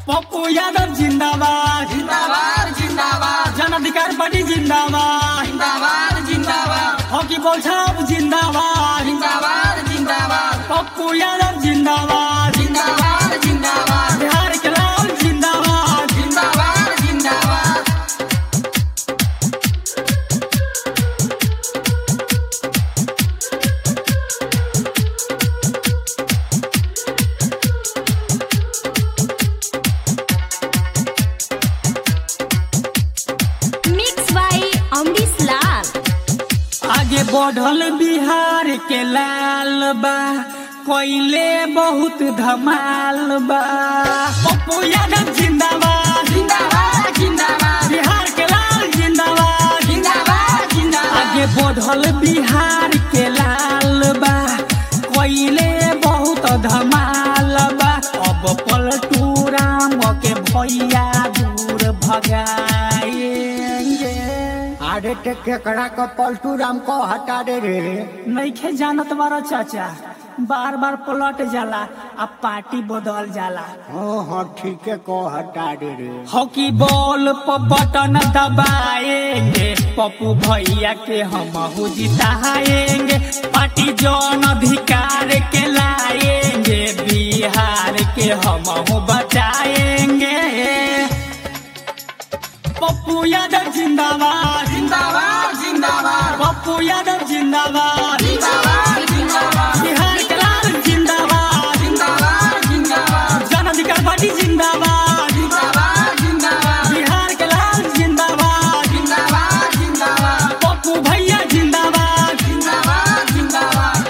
पप्पू यादव जिंदाबाद जिंदाबाद जिंदाबाद जन अधिकार पार्टी जिंदाबाद जिंदाबाद जिंदाबाद हॉकी बॉल छाप जिंदाबाद जिंदाबाद जिंदाबाद पप्पू यादव जिंदाबाद जिंदाबाद जिंदाबाद बिहार के लाल जिंदाबाद जिंदाबाद जिंदाबाद मिक्स बाय अमरीश लाल आगे बढ़ल बिहार के लाल बा कोयले बहुत धमाल बा पप्पू यादव जिंदाबाद जिंदाबाद जिंदाबाद बिहार के लाल जिंदाबाद जिंदाबाद जिंदाबाद आगे बढ़ल बिहार के लाल बा कोयले बहुत धमाल बा अब पलटू राम के भैया दूर भगाएंगे अरे ते केकड़ा का पलटू राम को हटा दे रे नइखे जानत बारा चाचा बार बार पलट जाला अब पार्टी बदल जाला हाँ हाँ ठीक है को हटा दे रे हॉकी बॉल पर बटन दबाएंगे पप्पू भैया के हम जिताएंगे पार्टी जौन अधिकार के लाएंगे बिहार के हम बचाएंगे पप्पू यादव जिंदाबाद जिंदाबाद जिंदाबाद पप्पू यादव जिंदाबाद जिंदाबाद जिंदाबाद बिहार के लाल जिंदाबाद जिंदाबाद जिंदाबाद जन अधिकार पार्टी जिंदाबाद जिंदाबाद जिंदाबाद बिहार के लाल जिंदाबाद जिंदाबाद जिंदाबाद पप्पू भैया जिंदाबाद जिंदाबाद जिंदाबाद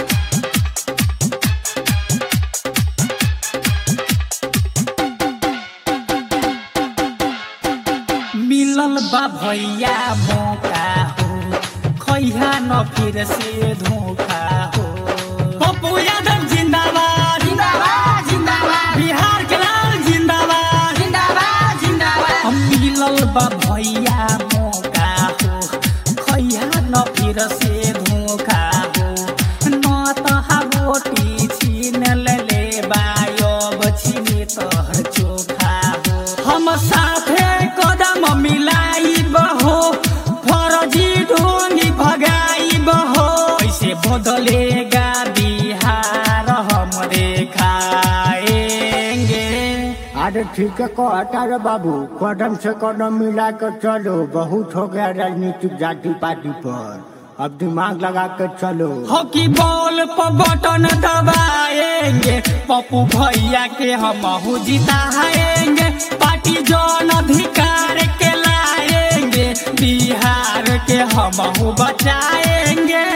मिलल बा भैया मौका हो खैहा न फिर से धोखा हो पप्पू यादव जिंदाबाद जिंदाबाद जिंदाबाद बिहार के लाल जिंदाबाद जिंदाबाद जिंदाबाद हम मिलल बा भैया मौका हो खैहा न फिर से धोखा हो न तहा रोटी छीन ले बायब छीने तोहर चोखा हो हम साथे कदम मिलाई बहो फरजी ढोंगी भगाई बहो ऐसे बदलेगा बिहार हमरे खाएंगे अरे ठीक है को हटा रे बाबू कदम से कदम मिला कर चलो बहुत हो गया राजनीतिक जाति पार्टी पर अब दिमाग लगा कर चलो हॉकी बॉल पर बटन दबाएंगे पप्पू भैया के हम जिताएंगे पार्टी जौन अधिकार के लाएंगे बिहार के हम बचाएंगे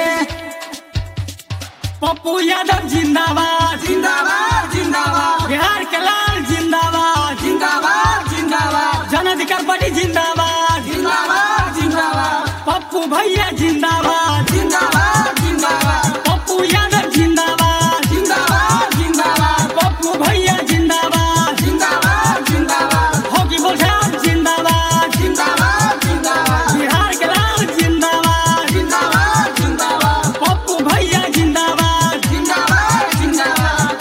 पप्पू यादव जिंदाबाद जिंदाबाद जिंदाबाद बिहार के लाल जिंदाबाद जिंदाबाद जिंदाबाद जन अधिकार पार्टी जिंदाबाद जिंदाबाद जिंदाबाद पप्पू भैया जिंदाबाद जिंदाबाद जिंदाबाद पप्पू यादव जिंदाबाद जिंदाबाद जिंदाबाद पप्पू भैया जिंदाबाद जिंदाबाद जिंदाबाद हॉकी बॉल छाप जिंदाबाद जिंदाबाद जिंदाबाद बिहार के लाल जिंदाबाद जिंदाबाद जिंदाबाद पप्पू भैया जिंदाबाद जिंदाबाद जिंदाबाद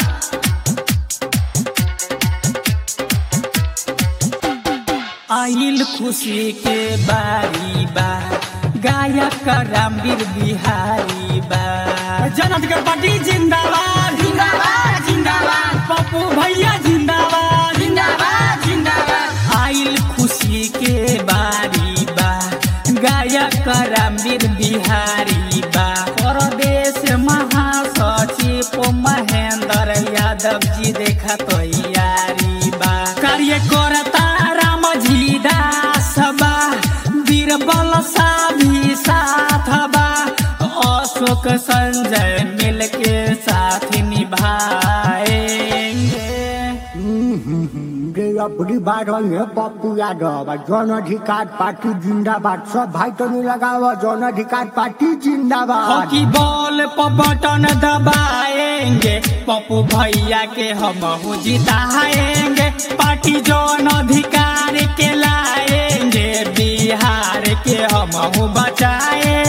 आइल खुशी के बारी बा गायक रामवीर बिहारी बा जन अधिकार पार्टी जिंदाबाद जिंदाबाद जिंदाबाद पप्पू भैया जिंदाबाद जिंदाबाद जिंदाबाद आइल खुशी के बारी बा गायक रामवीर बिहारी बा परदेश महासचिव महेंद्र यादव जी देखा तैयारी बा कार्यकर्ता रामजी दास बा बीरबल सा भी साथ बा अशोक संजय मिल के साथ निभाएंगे हम्म, हम्म, हम्म, ये अपनी बात हुई है पप्पू यादव और जन अधिकार पार्टी जिंदाबाद सब भाई तो नहीं लगाओ जन अधिकार पार्टी जिंदाबाद हॉकी बॉल पर बटन दबाएंगे पप्पू भैया के हम जिताएंगे पार्टी जौन अधिकार के लाएंगे बिहार के हम बचाएंगे